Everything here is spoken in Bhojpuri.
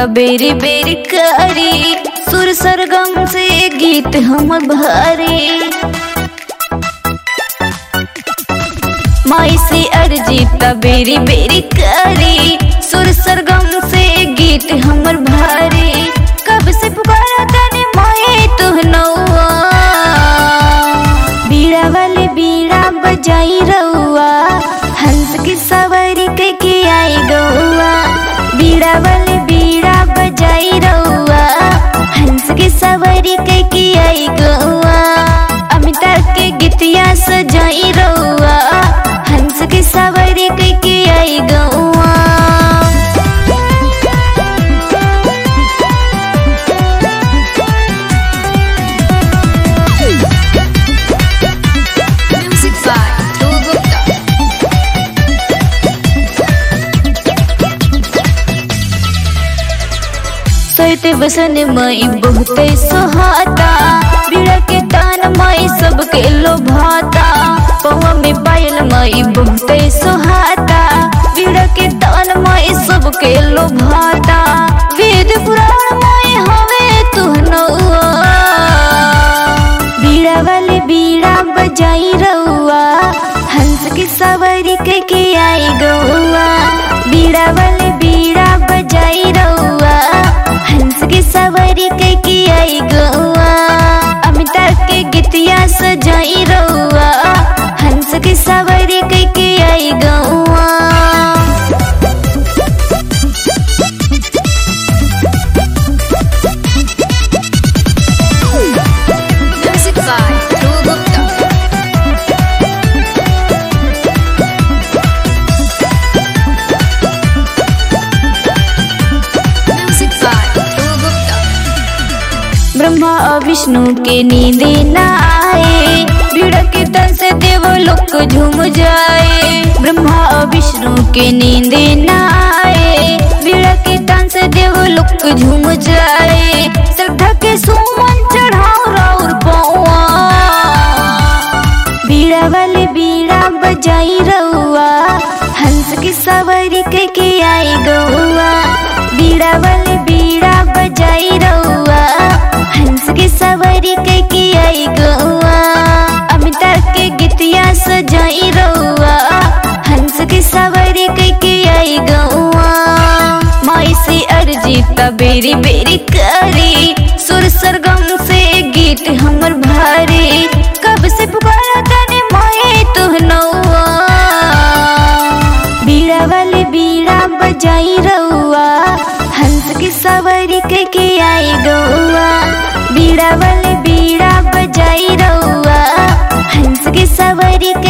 त बेरी बेरी करी सुर सरगम से गीत हम भरी माई से अर्जी त बेरी बेरी करी सुर सरगम से गीत हमर भारी कब से पुकारा तने माए तू नौआ बीड़ा वाले बीड़ा बजाई रउआ हंस की सवारी के के आई गौआ बीड़ा वाले बीड़ा बजाई रउआ हंस की सवारी के के आई गौआ अमिताभ के गीतिया सजाई रउआ हंस की सवारी के के आई गौआ Music by Dhruv Gupta. सोते बसन मई बहुते सोहाता बीड़ा के तान मई सबके लोभाता पौवा में पायल मई बहुते सोहाता बीड़ा के तान मई सबके लोभाता वेद पुराण मई हवे तू नौआ बीड़ा वाले बीड़ा बजाई रउआ हंस की सवारी के के आई गौआ बीड़ा वाले बीड़ा बजाई रउआ हंस की सवारी के के आई गौआ अमिताभ के गीतिया सजाई रउआ हंस की सवारी के के आई गौआ Music by Dhruv Gupta. Music by Dhruv Gupta. Brahma और विष्णु के नींदे न आए भीड़ के तन से देव लोक झूम जाए ब्रह्मा और विष्णु के नींदे न आए भीड़ के तन से देव लोक झूम जाए श्रद्धा के सुमन चढ़ाओ राउर पौआ बीड़ा वाले बीड़ा बजाई रउआ हंस की सवारी के के आई गौआ बीड़ा वाले बीड़ा बजाई रउआ हंस की सवारी के के आई गौआ अमिताभ के गीतिया सजाई रउआ हंस की सवारी के के आई गौआ माई से अर्जी त बेरी बेरी करी सुर सरगम से गीत हमर भारी कब से पुकारा तने माए तू नौआ बीड़ा वाले बीड़ा बजाई रउआ हंस की सवारी के के आई गौआ बीड़ा वाले बीड़ा बजाई रउआ हंस की सवारी